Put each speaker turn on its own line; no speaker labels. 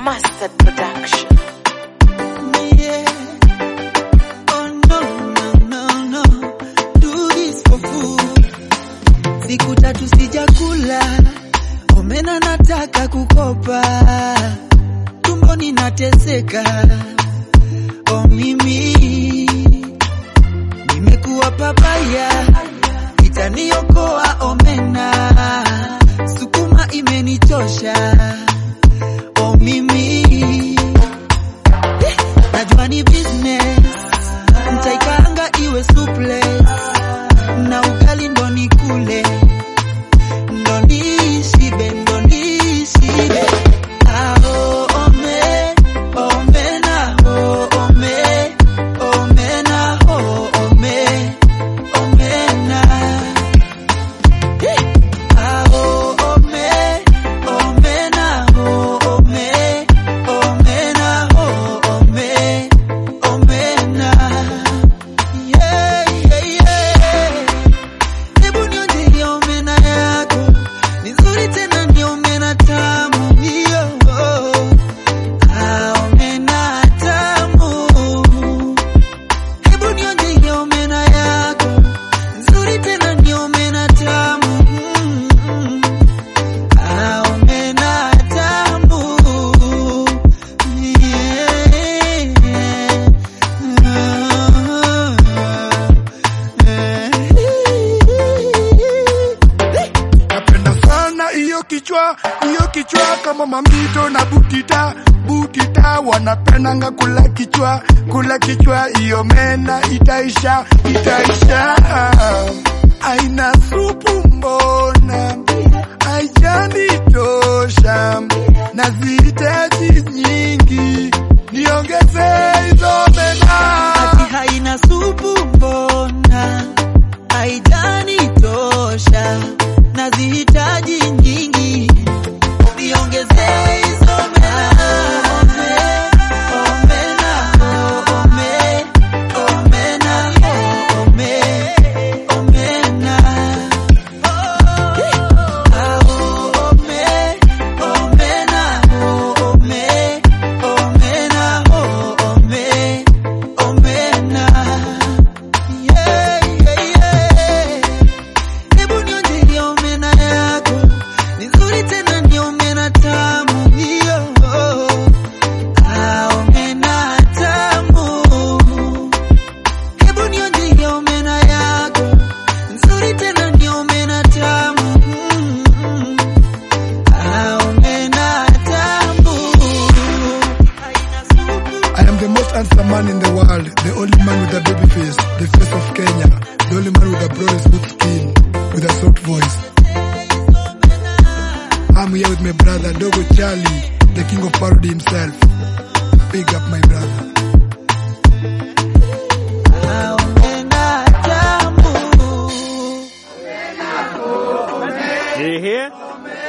Mustard Production.
Yeah. Oh no, no, no, no. Do this for food. Siku tatu sijakula, omena nataka kukopa, tumboni nateseka. Oh mimi nimekuwa papaya, itaniokoa omena, sukuma imenichosha. Oh mimi najua ni business, mtaikanga iwe supless na ugali ndo nikule, ndo nishibe, ndo nishibe. Ah, oh, ome, omena, oh, ome, omena, oh, ome, omena. Ah, oh, ome, omena, oh, ome, omena, oh, ome, omena. Yeah, yeah, yeah. Hebu nionje hiyo omena yako, ni nzuri tena ni omena tamu hiyo. Ah, omena tamu. Hebu nionje hiyo omena yako, nzuri tena ni omena tamu. Mm. Ah, omena tamu. Yeah.
Napenda sana hiyo kichwa, hiyo kichwa kama mamito na butita, butita wanapendanga kula kichwa, kula kichwa, hiyo mena itaisha, itaisha. Aina supu mbona haijanitosha, nazihitaji nyingi, niongeze hizo mena.
Ati haina supu mbona haijanitosha, nazihitaji nyingi, niongezee hizo mena. Omena, oh, ome, omena, oh, ome, omena. Ah, oh, ome, omena, oh, ome, omena, oh, ome, omena. Yeah, yeah, yeah. Hebu nionje hiyo omena yako, ni nzuri tena ni omena tamu hiyo. Ah, omena tamu. Hebu nionje hiyo omena yako, nzuri tena ni omena tamu. Mm. Ah, omena tamu. Haina supu.
I am the most handsome man in the world, the only man with a baby face, the face of Kenya, the only man with a broad smooth skin, with a soft voice. I'm here with my brother Dogo Charlie, the king of parody himself. Big up my brother.
Ah, omena tamu.
Did you hear?